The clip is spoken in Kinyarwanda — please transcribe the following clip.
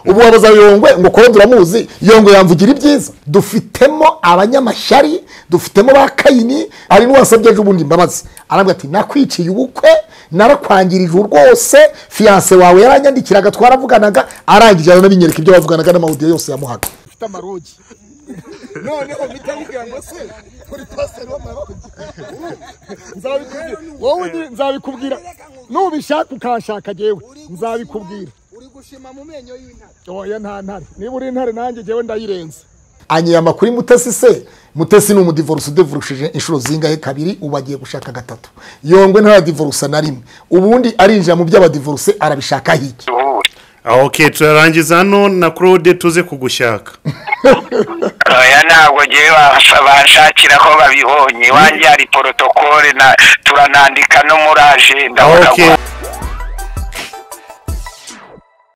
ubu wabaza yongwe ngo kora turamuzi yongwe yamvugira ibyiza dufitemo abanyamashyari dufitemo ba kayini hari n'uwasabye ejo bundi imbabazi arabwira ati nakwiciye ubukwe narakwangirije rwose fiyanse wawe yaranyandikiraga twaravuganaga arangije aranabinyereka ibyo bavuganaga n'amawudiyo yose yamuhaga ufite amarogi noneho mpita mubwira ngo se uri pasiteri w'amarogi Nzabikubwira. wowe ni- nzabikubwira nubishaka ukanshaka jewe nzabikubwira uri gushima mu menyo y'intare oya nta ntare niba uri intare nanjye jewe ndayirenze anyama kuri mutesi se mutesi ni umudivoruse udivorushije inshuro zingahe kabiri ubu agiye gushaka gatatu yongwe ntaradivorusa na rimwe ubundi arinjira mu by'abadivoruse arabishaka hiki aho ke turarangiza hano na claude tuze kugushaka oya ntabwo ngewe basa- banshakira ko babibonye wanjye hari porotokole na turanandika no muri ajenda aho urabona ke